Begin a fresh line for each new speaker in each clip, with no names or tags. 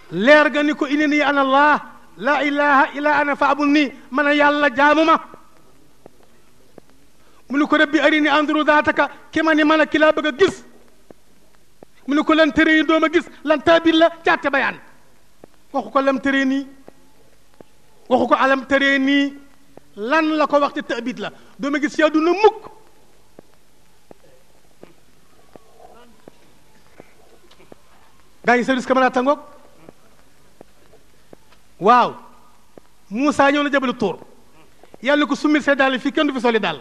leer ga ni ko inni ana allah la ilaha illa ana faabul nii man a yàlla jaamu ma mu ni ko rabbi arini anduru daataka ki ma ni man a ki laa bëgg a gis mu ni ko lan tere yi doom a gis lan taabil la caate bayaan waxu ko lam tere nii waxu ko alam tere nii lan la ko wax ci taabit la doom a gis ci àdduna mukk gaa yi service camarade tangoog waaw Moussa ñëw na jabalu tóor yàlla ko summil say dàll fii kenn du fi soli dàll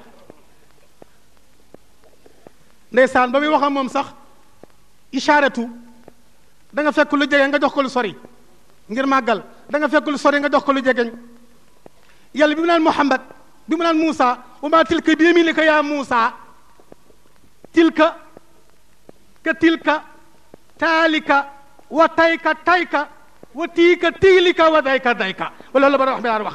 ndeysaan ba muy wax ak moom sax ishaaratu da nga fekk lu jege nga jox ko lu sori ngir màggal da nga fekk lu sori nga jox ko lu jegeñ yàlla bi mu naan Muhammad bi mu naan Moussa wa maa tilka bi yamiinika yaa Moussa tilka ka tilka taalika wa tayka tayka wa tiika tiilika wa dayka dayka wala la bara wax bi daan wax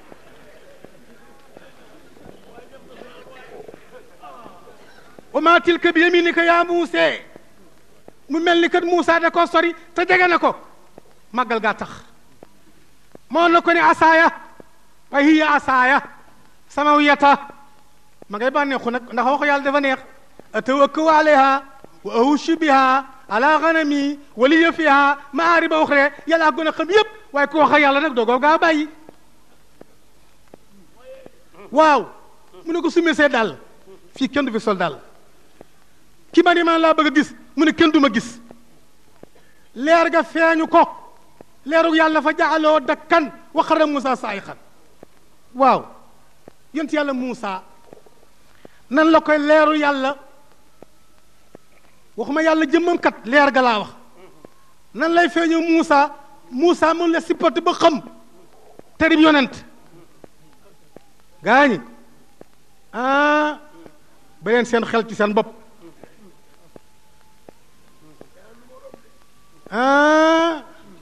wa maa tilka bi yaminika yaa muuse mu mel ni kat Moussa da koo sori te jege na ko màggal gaa tax moo na ko ne asaaya wa hiya asaaya samawiyata ma ngay bànneexu nag ndax waxu yàlla dafa neex atawakkau alayha wa ahushu biha ala ganami waliya fiha maariba uxra yàlla gën a xam yépp waaye ku wax ak yàlla nag doogoo gaa bàyyi waaw mu ne ko summi see dàll fii kenn du fi sol dàll ki ma ni man laa bëgg a gis mu ne kenn du ma gis leer ga feeñu ko leeru yàlla fa jaaloo dakkan waxara Moussa saayixan waaw yont yàlla Moussa nan la koy leeru yàlla waxuma yàlla jëmmam kat leer ga laa wax nan lay feeñoo Moussa Moussa mun la sippati ba xam terib yonent gaañi ah ba leen seen xel ci seen bopp ah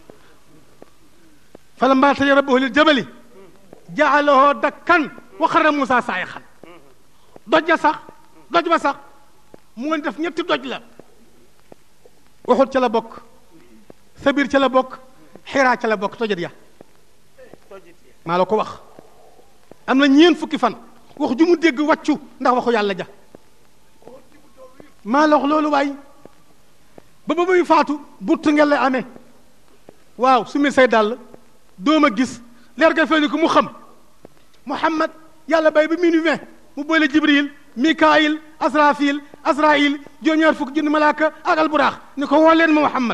falammaa tajalla rabbuhu lil jabali ja'alahu dakkan wa xarra Moussa saayixan doj ja sax doj ba sax mu ngi def ñetti doj la waxut ca la bokk sabir ca la bokk xiraa ca la bokk tojat ya maa la ko wax am na ñeen fukki fan wax ju mu dégg wàccu ndax waxu yàlla ja maa la wax loolu waay ba ba muy faatu buttu ngel lay amee waaw su mi say dàll doom a gis leer ga feeñu ko mu xam muhammad yàlla bay ba minuit vingt mu boole jibril mikaayil asrafil asrail juróom-ñaar fukk junni malaaka ak alburaax ni ko woo leen ma muhammad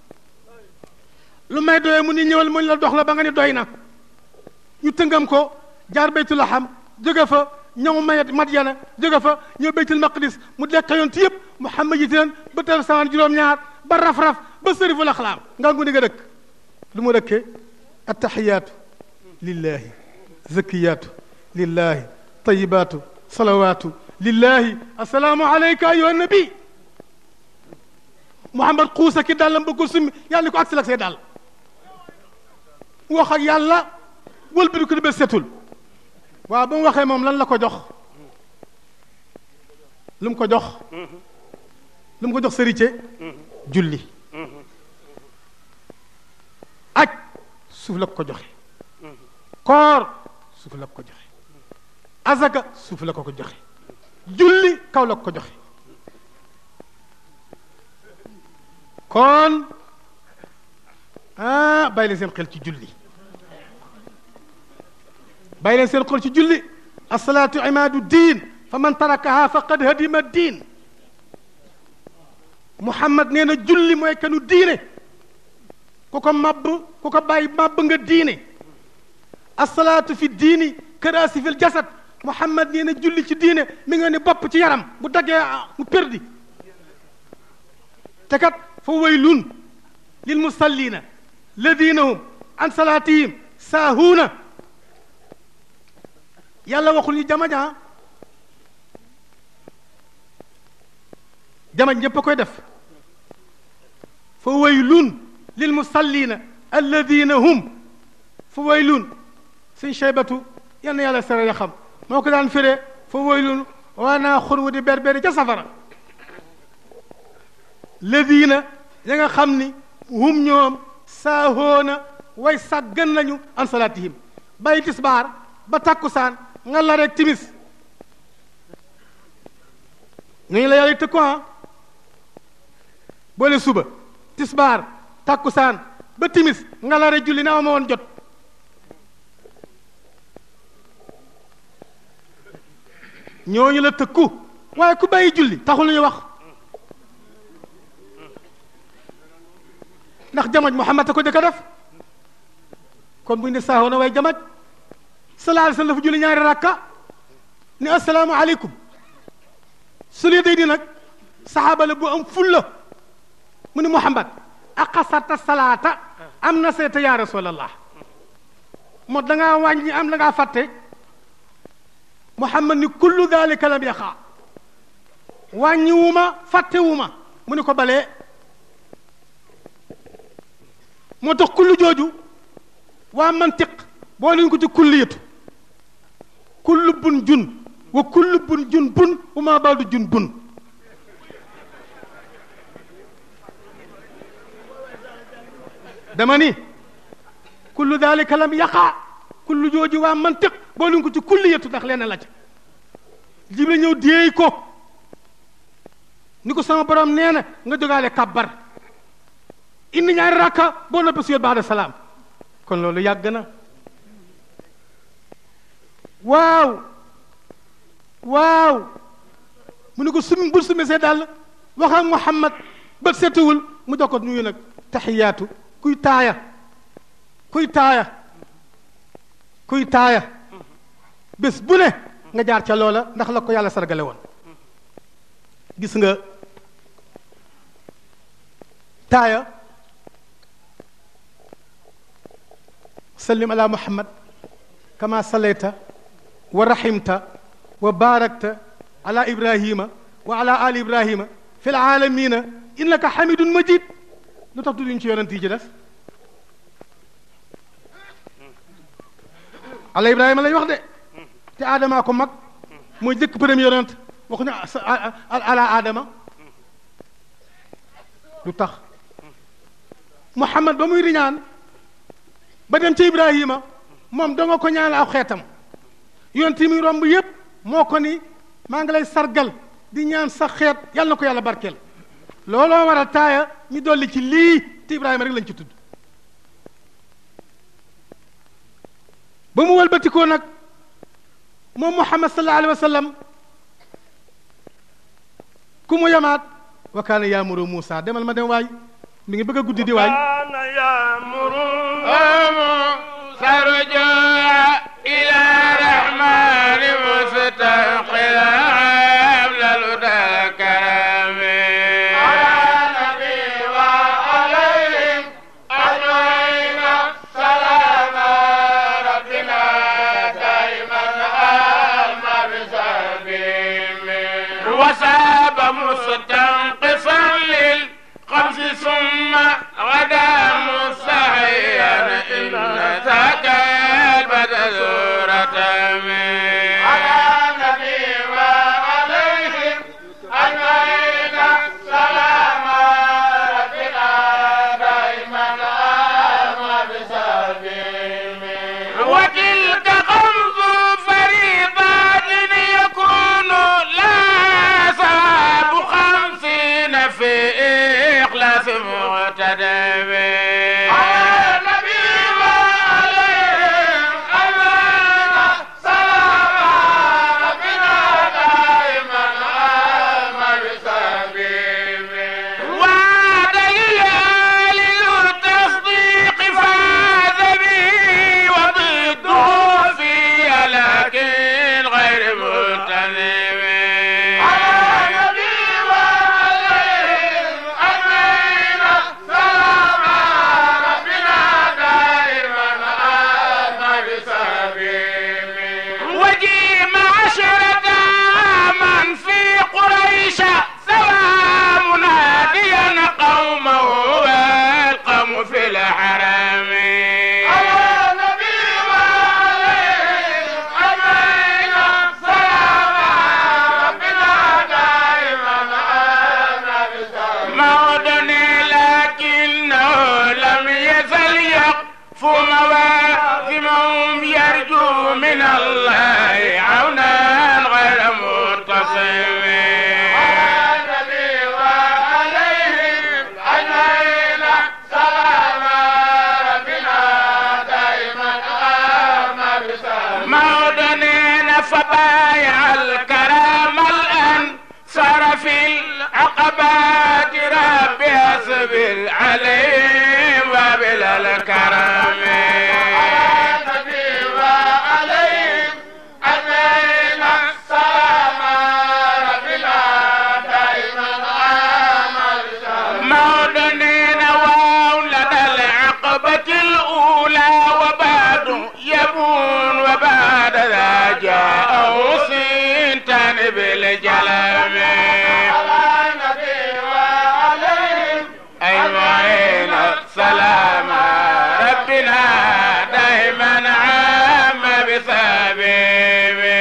lu may doyee mu ni ñëwal mu la dox la ba nga ni doy na ñu tëngam ko jaar baytul laham jóge fa ñëw mayet madyana jóge fa ñëw baytul maqdis mu dekk yonti yëpp muhammad yi teen ba tal samaan juróom-ñaar ba raf-raf ba sëriful axlaam nga ngu ni nga dëkk lu mu dëkkee attaxiyaatu lillahi zakiyaatu lillahi tayibaatu salawaatu lillahi assalaamu alayka ayuha nabi muhammad xuusa ki dàllam ba ko summi yàlla ni ko agsi lak say dàll wax ak yàlla wëlbati ko di ba setul waaw ba mu waxee moom lan la ko jox lu mu ko jox lu mu ko jox sërite julli aj suuf la ko joxe koor suuf la ko joxe azaka suuf la ko ko joxe julli kaw la ko joxe kon ah bàyyi leen seen xel ci julli bàyyi leen seen xel ci julli asalaatu imaadu diin fa man tarakaha faqad hadima diin muhammad nee na julli mooy kanu diine ku ko mabb ku ko bàyyi mabb nga diine asalaatu fi diini karaasi fil jasad muhammad nee na julli ci diine mi nga ne bopp ci yaram bu daggee mu perdi te kat fa waylun lil musallina ladina hum an salaatihim saahuuna yàlla waxul ñu jamañ ah jamañ ñépp a koy def fa waylun lil musallina alladina hum fa waylun suñ cheybatu yal na yàlla sere ya xam moo ko daan firee fa waylun waa naa xurwu di berberi ca safara ladina ya nga xam ni hum ñoom saahoona way sàggan nañu an salaatihim bàyyi tisbaar ba tàkkusaan nga la rek timis ñooñu la yàlla tëkku ah boole suba tisbaar tàkkusaan ba timis nga la rek julli na ma woon jot ñooñu la tëkku waaye ku bàyyi julli taxul ñu wax ndax jamaj Muhammad a ko jëkk a def kon bu ñu ne saaxoo na waaye jamaj sallallahu alayhi wa sallam dafa julli ñaari rakka ni assalaamu aleykum su lee day di nag saxaaba la bu am fulla mu ni Muhammad aqasata salaata am na seeta ya rasulallah moo da ngaa wàññi am da ngaa fàtte Muhammad ni kullu dalika lam yaqa wàññiwuma fàttewuma mu ni ko balee moo tax kullu jooju waa mantiq boo nañ ko ci kulliyatu kullu bun jun wa kullu bun jun bun wa maa baadu jun bun dama ni kullu dalika lam yaqa kullu jooju waa mantiq boo nañ ko ci kulliyatu ndax leen la ca jibril ñëw déey ko ni ko sama borom nee na nga jógaale kabbar indi ñaari rakka boo noppi suyet baada salaam kon loolu yàgg na waaw waaw mu ne ko sumi bul sumi see daal wax ak Muhammad ba setuwul mu jox ko nuyu nag taxiyaatu kuy taaya kuy taaya kuy taaya bés bu ne nga jaar ca loola ndax la ko yàlla sargale woon gis nga taaya sallim ala muhammad kama sallayta wa rahimta wa barakta ala ibrahima wa ala ali ibrahima fi alalamina innaka hamidun majid lu tax duduñ ci yonent yi ci des ala ibrahima lañ wax de te aadama ko mag mooy jëkk premier yonent waxuñu ala aadama lu tax muhammad ba muy riñaan ba dem ci ibrahima moom danga ko ñaan aw xeetam yonent yi muy romb yépp moo ko ni maa ngi lay sargal di ñaan sa xeet yàlla na ko yàlla barkeel looloo waral taaya ñu dolli ci lii te ibrahima rek lañ ci tudd ba mu wëlbatikoo nag moom muhammad sallallahu alayhi wa sallam ku mu yamaat wa kaana yaamuru Muusa demal ma dem waay mi ngi bëgg a guddi di waay
كان يأمر سرجا إلى الرحمن مستقلا قبل الهدى كرم على النبي وعليهم أجمعين سلام ربنا دائما أما بسبيل وساب مستنقصا للخمس ثم غدا مستحيا إن ذاك البدر سورة على النبي وعليهم أجمعين سلام ربنا دائما أما بسبيل وتلك خمس فريضات يكون لا ثواب خمسين في إخلاص مقتدم على النبي وعليهم أجمعين سلام ربنا دائما أما بسبيل وعد ليالي التصديق فاز به وضده فيها لكن غير متنم على النبي وعليهم أجمعين سلام ربنا دائما أما بسبيل وجيم عشرة من في قريش سوى مناديا قومه والقوم في الحرم على النبي وعليهم أجمعين سلام ربنا دائما أما بسبيل مودني لكنه لم يزل مواسمهم يرجو من الله عونا غير مرتصم مودنين فبايع الكرام الآن صار في العقبات ربي اصبر عليهم وبلا الكرم مودنين وولد العقبة الأولى وبعد يبون وبعد ذا جاءه سنتان بالجلم أجمعين السلام ربنا دائما عام بسبيبه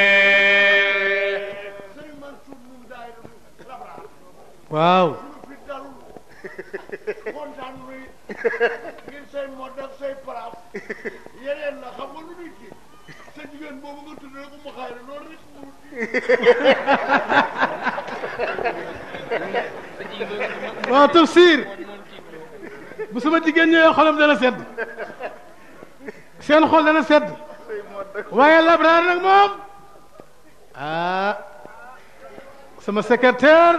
sëriñ Mansour moom daay rabra
waaw
fi dalul kontaan nuy ngir say mod ak say paraaf yeneen la xam nga lu nit ki sa jigéen boobu nga tudd rek mu xayra loolu rek mu
waaw tafsir bu sama jigéen ñëwee xolam dana sedd seen xol dana sedd waaye labraar nag moom ah sama secrétaire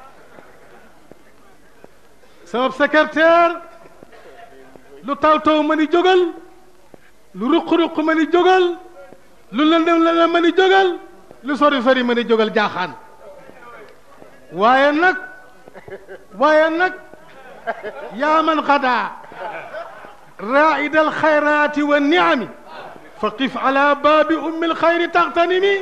sama secrétaire lu taw taw ma ni jógal lu ruq-ruq ma ni jógal lu lëndëm lëndëm ma ni jógal lu sori sori ma ni jógal jaaxaan waaye nag waaye nag yaa man xadaa raa'ida alxayraati wa niami fa qif ala baabi ummi alxayri taxtanimi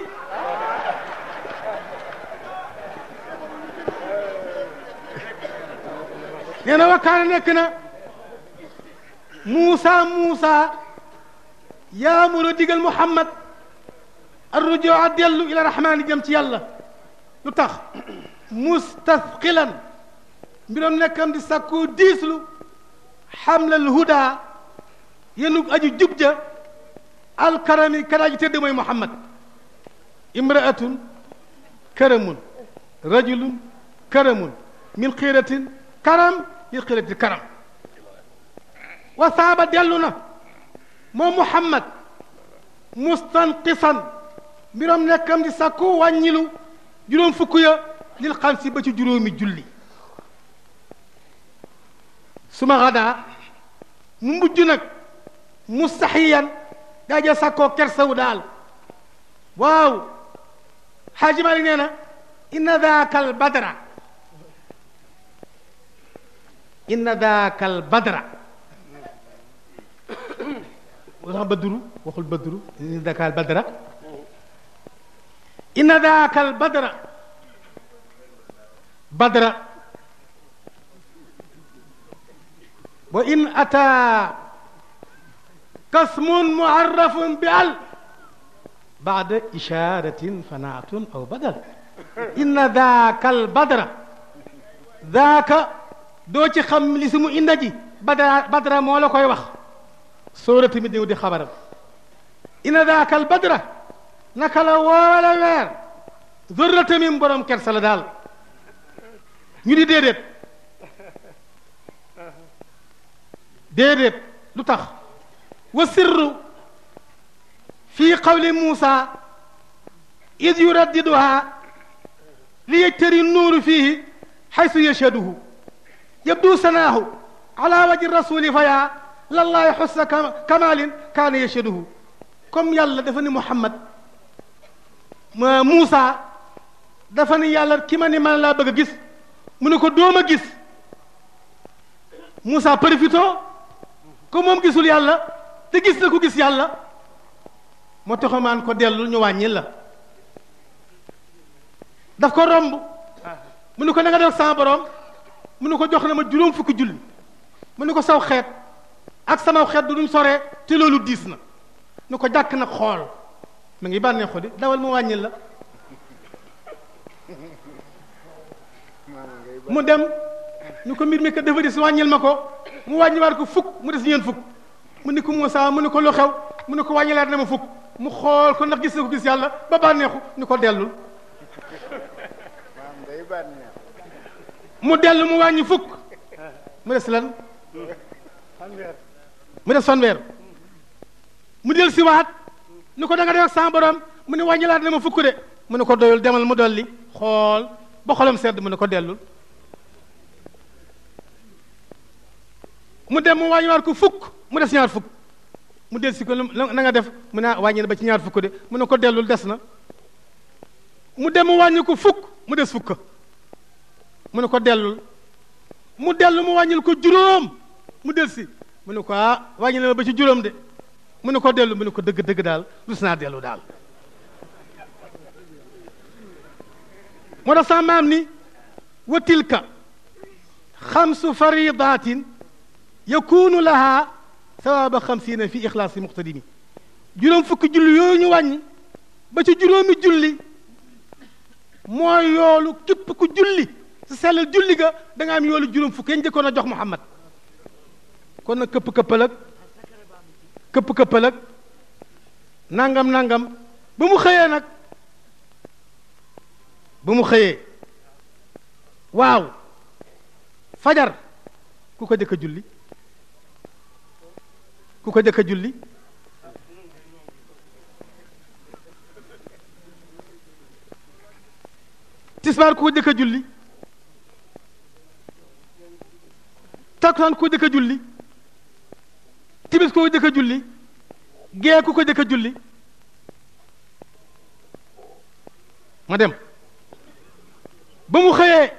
nee na wakkaane nekk na Muusa Muusa yaa mun a digal Muhammad arrujua dellu ila rahmaani jëm ci yàlla lu tax mustasqilan mbiram nekkam di sàkkoo diislu xamlal huda yenu aju jub ja alkarami kadaaji tëdd mooy muhammad imraatun karamun rajulun karamun min xiiratin karam min xiiratin karam wa saaba dellu na moom muhammad mustanqisan mbiram nekkam di sàkku wàññilu juróom fukk ya lil xam si ba ci juróomi julli suma xadaa mu mujj nag mustaxiyan daaja sàkkoo kersawu daal waaw xaaji Maalik nee na inna daaka al badra inna daaka al badra wax badru waxul badru inna daaka al badra inna daaka al badra badra wa in ataa kasmun muarrafun bi al baada isharatin fanaatun aw badal inna daaka al badra daaka doo ci xam li si mu inda ji badra badra moo la koy wax sóora tamit ñëw di xabaram inna daaka al badra naka la woowale weer zorra tamit borom kersa la daal ñu di déedéet déedéet lu tax wa sirru fi qawli Muusa id yuraddiduha li yajtari nuuru fihi xaysu yashhaduhu yabdu sanaahu ala waji rasuli fa yaa lallahi xussa kamalin kaana yashhaduhu comme yàlla dafa ni Muhammad ma Muusa dafa ni yàlla ki ma ni man laa bëgg a gis mu ne ko doom a gis Moussa profito ko moom gisul yàlla te gis na ko gis yàlla moo taxamaan ko dellu ñu wàññi la daf ko romb mu ne ko na nga def sama borom mu ne ko jox na ma juróom fukki julli mu ne ko saw xeet ak sama xeet du duñ soree te loolu diis na nu ko jàkk nag xool mu ngi bànneexu di dawal mu wàññi la mu dem ñu ko mbir mi kat dafa des wàññil ma ko mu wàññiwaat ko fukk mu des ñeent fukk mu ni ko Moussa mu ni ko lu xew mu ni ko wàññilaat na ma fukk mu xool ko ndax gis na ko gis yàlla ba bànneexu ni ko dellul
maam day bànneex
mu dellu mu wàññi fukk mu des lan
fanweer
mu des fanweer mu del siwaat ni ko da nga def ak sama borom mu ne wàññilaat na ma fukk de mu ne ko doyul demal mu dolli xool ba xolam sedd mu ne ko dellul mu dem mu wàññiwaat ko fukk mu des ñaar fukk mu del si ko lu- na nga def mu ne ah wàññi na ba ci ñaar fukk de mu ne ko dellul des na mu dem mu wàññi ko fukk mu des fukk mu ne ko dellul mu dellu mu wàññil ko juróom mu del si mu ne ko ah wàññi na ma ba ci juróom de mu ne ko dellu mu ne ko dëgg dëgg daal rus naa dellu daal moo tax sama maam ni wa tilka xamsu faridatin yakunu laha sawaaba xamsiina fi ixlaasi muqtadimi juróom fukki julli yooyu ñu wàññi ba ci juróomi julli mooy yoolu képp ku julli si sellal julli ga da nga am yoolu juróom fukk yañ njëkkoon a jox Muhammad kon nag këpp këppal ak këpp këppal ak nangam nangam ba mu xëyee nag ba mu xëyee waaw fajar ku ko jëkk a julli ku ko jëkk a julli tisbaar ku ko jëkk a julli takkusaan ku ko jëkk a julli timis ku ko jëkk a julli gee ku ko jëkk a julli ma dem ba mu xëyee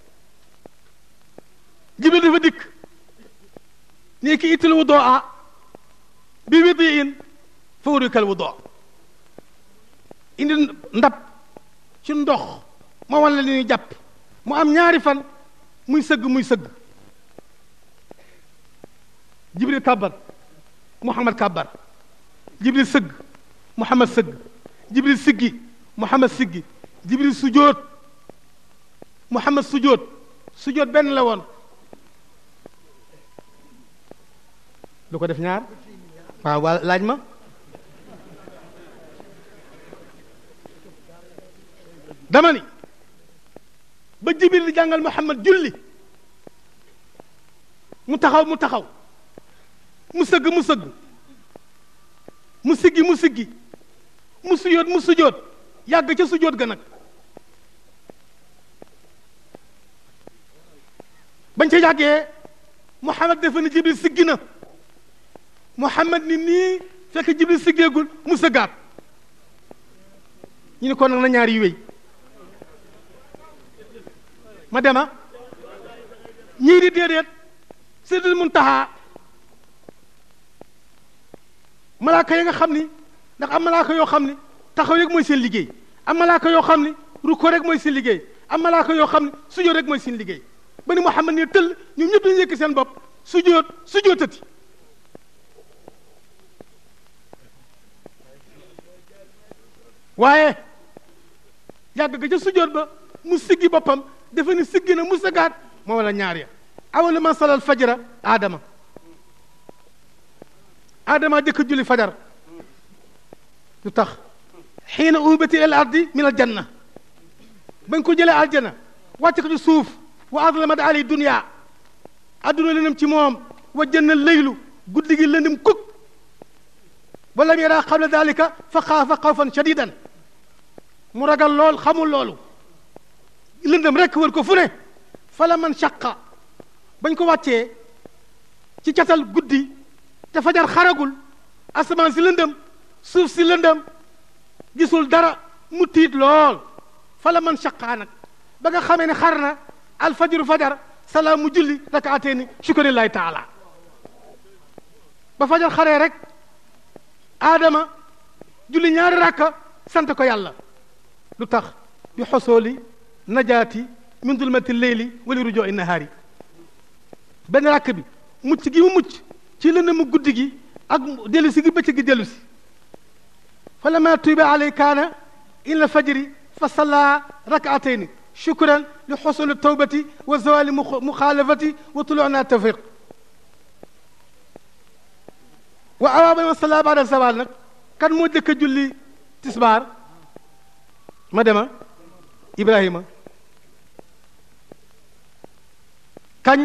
jibril dafa dikk nii ki itil wudoo a bi widi in fa urikal wudoo indi ndab ci ndox ma wan la li ñuy jàpp mu am ñaari fan muy sëgg muy sëgg jibril kàbbar muhammad kàbbar jibril sëgg muhammad sëgg jibril siggi muhammad siggi jibril sujoot muhammad sujoot sujoot benn la woon lu ko def ñaar waaw waa laaj ma dama ni ba jibril di jàngal muhammad julli mu taxaw mu taxaw mu sëgg mu sëgg mu siggi mu siggi mu sujoot mu sujoot yàgg ca sujoot ga nag bañ ca yàggee muhammad defe ne jibril siggi na muhammad ni nii fekk jibril siggeegul mu sëggaat ñu ne kon nag na ñaar yi wéy ma dema ñii di déedéet Seydil Muntaha malaaka yi nga xam ni ndax am malaaka yoo xam ni taxaw rek mooy seen liggéey am malaaka yoo xam ni ruko rek mooy seen liggéey am malaaka yoo xam ni sujjóot rek mooy seen liggéey ba ni Muhammad ne tëll ñoom ñëpp dañu yëkk seen bopp sujjóot sujjóotati waaye yàgg ga ca sujjóot ba mu siggi boppam dafa ni siggi na mu sëggaat moo wala ñaar ya awalu man salal fajara aadama aadama jëkk julli fajar lu tax xiina ubati il ardi min al janna bañ ko jëlee aljana wàcc ko ci suuf wa adlamat ali dunia adduna lëndëm ci moom wa jënna leylu guddi gi lëndëm kuk wa lam yara qabla dalika fa xaafa xawfan shadidan mu ragal lool xamul loolu lëndëm rekk wër ko fu ne fala man shaqa bañ ko wàccee ci catal guddi te fajar xaragul asamaan si lëndëm suuf si lëndëm gisul dara mu tiit lool fala man shaqaa nag ba nga xamee ne xar na alfajiru fajar salaam mu julli rakaateeni shukrillahi taala ba fajar xaree rek aadama julli ñaari rakka sant ko yàlla lu tax bi xosooli najaati min dulmati leyli wali rujoo i nahaari benn rakk bi mucc gi mu mucc ci lënd mu guddi gi ak dellu si gi bëccëg gi dellu si fa lama tuuba alay kaana ila fajri fa salla rakaatayni shukran li xosuli tawbati wa zawali muxaalafati wa tuluuna tawfiq wa awaaba ma salla baada zawal nag kan moo jëkk a julli tisbaar ma dema ibrahima kañ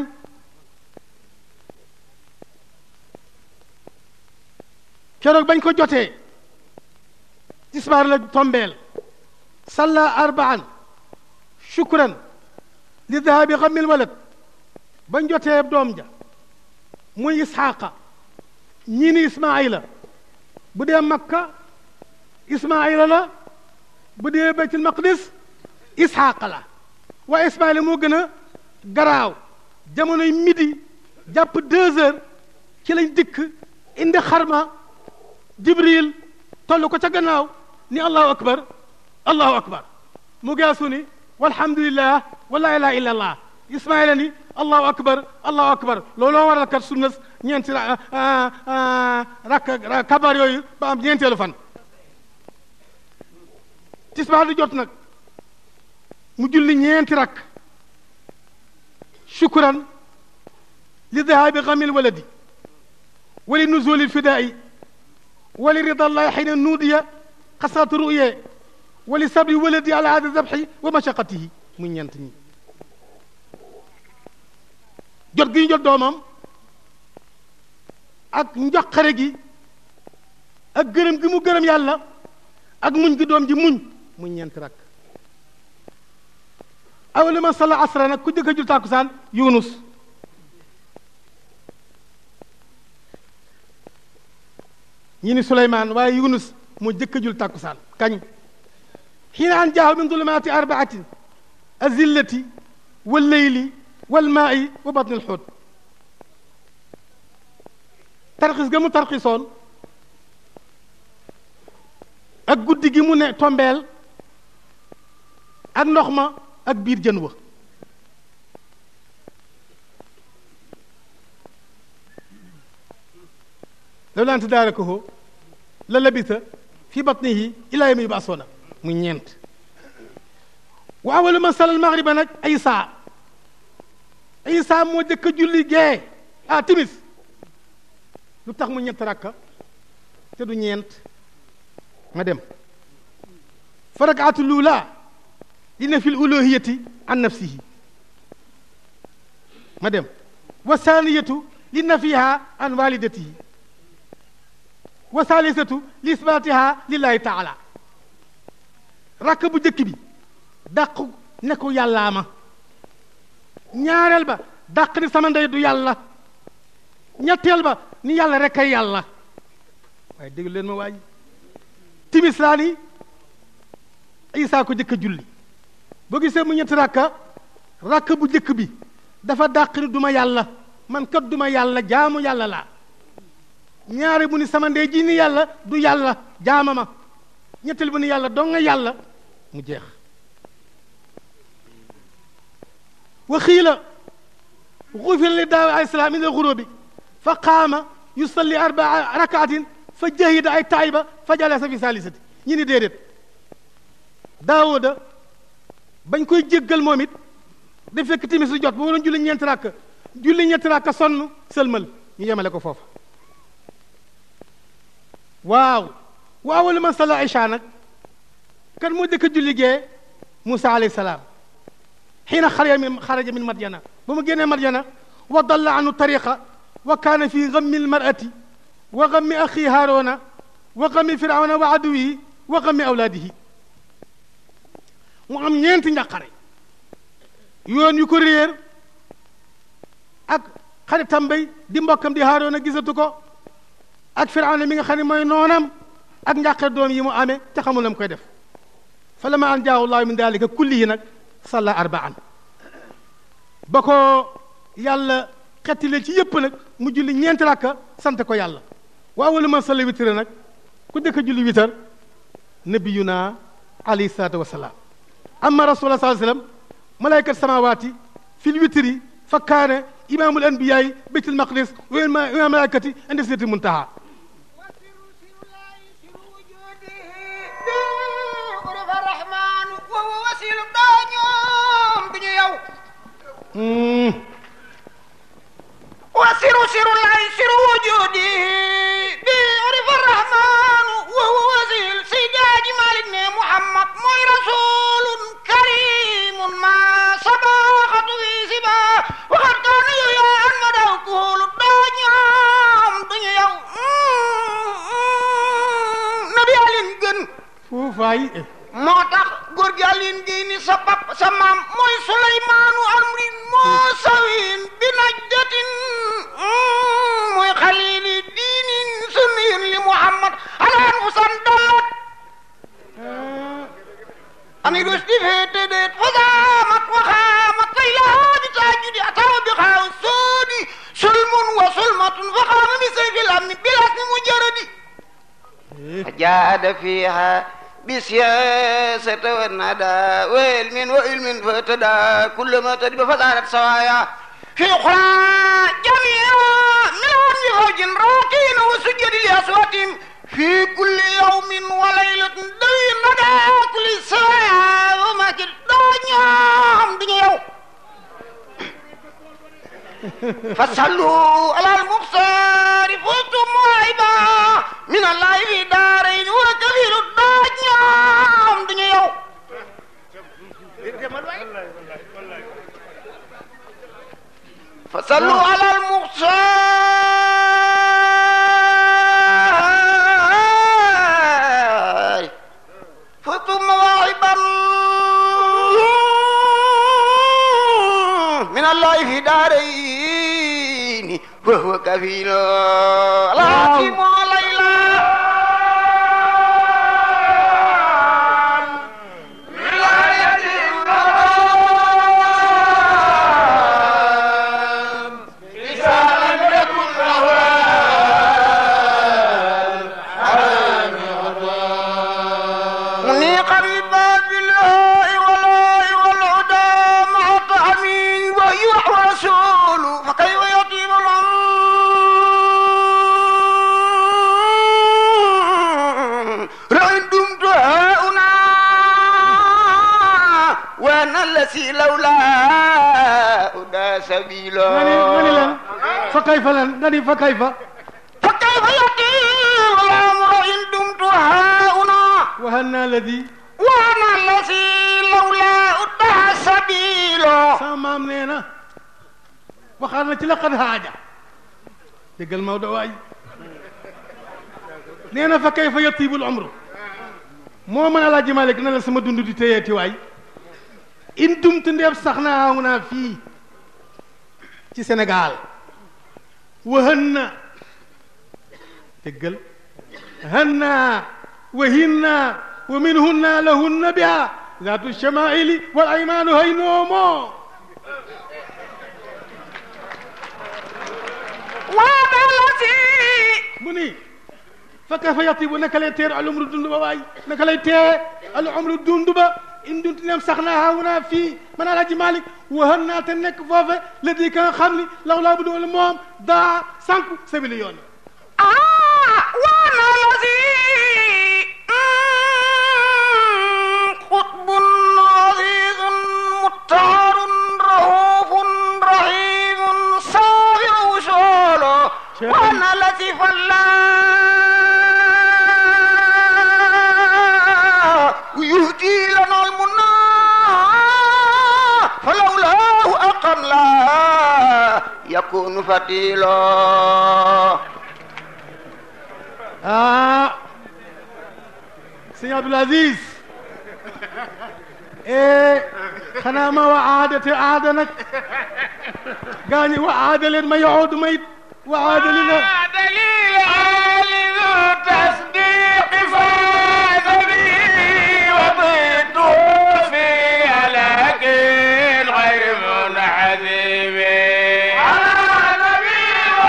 keroog bañ ko jotee tisbaar la tombeel salla arbaan shukran li dahabi xamil walad bañ jotee doom ja muy isxaaqa ñii ni ismaila bu dee makka ismaila la bu dee baytul maqdis isxaaqa la waaye ismaila moo gën a garaaw jamonoy midi jàpp deux heures ci lañ dikk indi xarma jibril toll ko ca gannaaw ni allahu akbar allahu akbar mu geesu ni walhamdulillah wa la ilaha illa allah ismaila ni allahu akbar allahu akbar looloo waral kat sunna ñeenti rakk kabar yooyu ba am ñeenteelu fan tisbaar di jot nag mu julli ñeenti rakk shukran li dahabi xamil waladi wali nuzuli lfidaa'i wali rida allahi xina nuudiya xasrat ruye wali sabri waladi ala hada zabxi wa mashaqatihi muy ñeent ñi jot gi ñu jot doomam ak njaqare gi ak gërëm gi mu gërëm yàlla ak muñ gi doom ji muñ muy ñeent rakk awali man salla asra nag ku jëkk a jul tàkkusaan yunus ñi ni suleymaan waaye yunus moo jëkk a jul tàkkusaan kañ xiina an jaahu min dulumaati arbaatin azillati walleyli walmaai wa batni alxuut tarxis ga mu tarxisoon ak guddi gi mu ne tombeel ak ndox ma ak biir jën wa law laan tadaarakahu la labisa fi batnihi ilaa yawmi yub'asuuna muy ñeent wa awalu man salla almagriba nag Isa Isa moo jëkk a julli gee ah timis lu tax mu ñett rakka te du ñeent ma dem fa rakaatu luula li na fi uluhiyati an nafsihi ma dem wa saaniyatu li nafiha an walidatihi wa saalisatu li isbaatiha lillahi taala rakk bu jëkk bi dàq ne ko yàllaa ma ñaareel ba dàq ni sama ndey du yàlla ñetteel ba ni yàlla rek ay yàlla waaye déglu leen ma waaj timis laa ni isaa ko jëkk a julli boo gisee mu ñetti rakka rakk bu jëkk bi dafa dàq ni duma yàlla man kat duma yàlla jaamu yàlla laa ñaare bu ni sama ndey ji ni yàlla du yàlla jaama ma ñetteel bu ni yàlla doo nga yàlla mu jeex wa xiila xufira li daaw alayhi salaam min alxurubi fa qaama yusalli arbaa rakaatin fa jahida ay tayba fa jalasa fi salisati ñi ni déedéet daawuda bañ koy jéggal moom it da fekk timis su jot ba waroon julli ñeenti rakk julli ñeenti rakk sonn sëlmal ñu yemale ko foofa waaw wa awalu man salla isha nag kan moo jëkk a julli gee Musa alayhi salaam xiina xaraja min xaraja min madyana ba mu génnee madyana wa dalla anu tariqa wa kaana fi gammi almarati wa gammi axi haarona wa gammi firawna wa aduwihi wa gammi awlaadihi mu am ñeenti njàqare yoon yu ko réer ak xaritam bay di mbokkam di haarona gisatu ko ak firawna mi nga xam ne mooy noonam ak njàqare doom yi mu amee te xamul la mu koy def fa lama an jaahu llahu min dalika kullihi nag salla arbaan ba ko yàlla xettile ci yëpp nag mu julli ñeenti rakka sant ko yàlla wa awalu man salla witr nag ku dëkk julli witar nabiyuna alayhi salaatu wasalaam amma rasulullah sallallahu alayhi wasallam malaykat samawaati fil witri fa kaane imaamul anbiyaay baytul maqdis wa imaam malaykati indi sidratil muntaha
وسر سر الله سر وجوده
waay
moo tax góor gi Alioune Guèye ni sa pap sa maam mooy Suleymaanu amrin moo sawin bi najdatin mooy xalili diinin sunniyun li Muhammad alaan fu san dallat ani rusdi feete deet fasaamat waxaamat kay laa bi taajudi atawa bi xaaw soodi sulmun wa sulmatun fa xaama mi sayfil amni bilas mi mujaradi فجاهد فيها بسياسة والندى وعلم وعلم فاهتدى كل ما تدب فصارت سوايا في أخرى جميعا من عند فوج راقين وسجد لأصواتهم في كل يوم وليلة دوي الندى كل سوايا وما كده نعم دنيا يوم فصلوا على المبصر فزتم موعبا من الله في دارين وكفيل الدنيا دنيا يوم فصلوا على المبصر فزتم مواعبا من الله في دارين وهو كفيل العظيم ليلى منيقا بباب الله والله والهدى مع طعمين وهي رسول فكيف يطيب الأمر رأي دمت هاؤنا وانا الذي لولا هدى سبيلا
nga ni nga ni lan fa kayfa lan nga ni fa kayfa
فكيف يطيب الأمر إن دمت هاؤنا
wahanna ladi
وانا الذي لولا هدى سبيلا
sama maam nee na waxaat na ci laqad haaja déggal Maodo waay nee na fa kayfa yatibul umru moo mën a laaj Malik na la sama dund di téyeeti waay in dumtu ndeeb sax naa aw naa fii ci Sénégal wahan na déggal hanna wa hinna wa minhunna lahunna biha zaatu shamaili wal aymaanu hay noomoo
وانا الذي
mu ni fa kayfa yatibu naka lay teer al umru dund ba waay naka lay tee al umru dund ba in dunti neem sax naa haawunaa fii man alaaji Malik wahan naa te nekk foofe la di ka nga xam ni law laa bu doon moom daa sànku sabili yoon
آه وانا الذي قطب عزيز مطهر رؤوف رحيم صابر وصوله
شاهد.
وانا الذي فلا ويهدي لنا المنى فلولاه أقم لا يكون فتيلا
ah sëñ Abdul Aziz eh xanaa ma wa aada te aada nag gaañi wa aada leen ma yoxoodu ma it wa aada li na
دليل عالي ذو تصديق فاز به وضده في لكن غير منحذب على نبي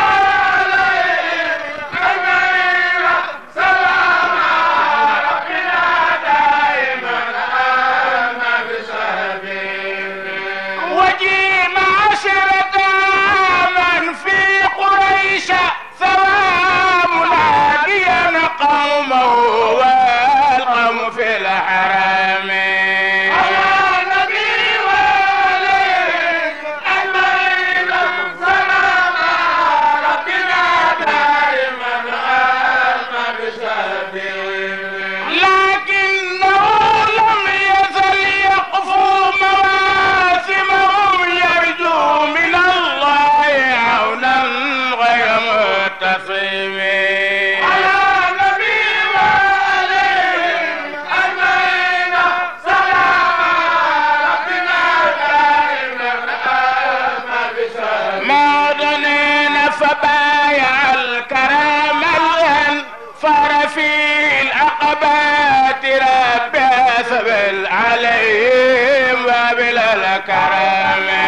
وعليه أجمعين سلام ربنا دائما أما بسبيل وجيم عشرة من في قريش ثواب هاديا قومه والقوم في الحرم على النبي وعليه أجمعين سلام ربنا دائما أما بسبيل لكنه لم يزل يقفو مواسمهم يرجو من الله عونا غير متصم على نبي وعليهم أجمعين عليهم وبلا الكرم